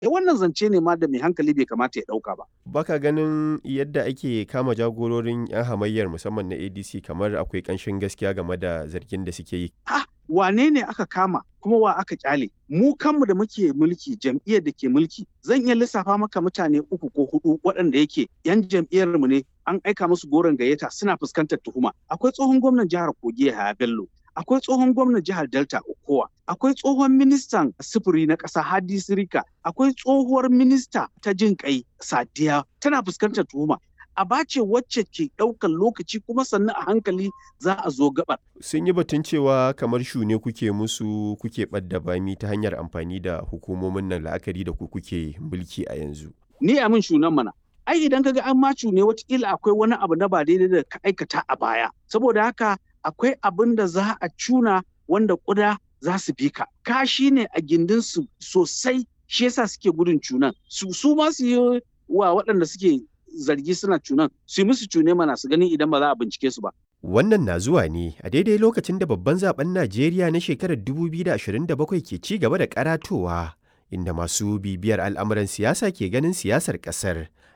eh wannan zance ne ma da mai hankali bai kamata ya ɗauka ba. Baka ganin yadda ake kama jagororin 'yan hamayyar musamman na ADC kamar akwai ƙanshin gaskiya game da zargin da suke yi. Ah, wane ne aka kama kuma wa aka kyale? Mu kanmu da muke mulki jam'iyyar da ke mulki zan iya lissafa maka mutane uku ko hudu waɗanda yake 'yan jam'iyyar mu ne an aika musu goron gayyata suna fuskantar tuhuma. Akwai tsohon gwamnan jihar Kogi Yahaya Bello, akwai tsohon gwamnan jihar Delta Okowa, akwai tsohon ministan sufuri na ƙasa Hadi Sirika, akwai tsohuwar minista ta jin kai Sadiya tana fuskantar tuhuma. Aba ce wacce ke ɗaukar lokaci kuma sannan a hankali za a zo gabar. Sun yi batun cewa kamar shune kuke musu kuke ɓadda bami ta hanyar amfani da hukumomin nan la'akari da ku kuke mulki a yanzu. Ni a min shunan mana. Ai idan kaga an macu ne watakila akwai wani abu na ba daidai da ka aikata a baya. Saboda haka akwai abin da za a cuna wanda ƙuda za su bi ka. Kashi ne a gindinsu sosai shi yasa suke gudun cunan. Su su ma su yi wa waɗanda suke zargi suna cunan su yi musu cune mana su gani idan ba za a bincike su ba. Wannan na zuwa ne a daidai lokacin da babban zaben Najeriya na shekarar 2027 ke ci gaba da karatowa inda masu bibiyar al'amuran siyasa ke ganin siyasar ƙasar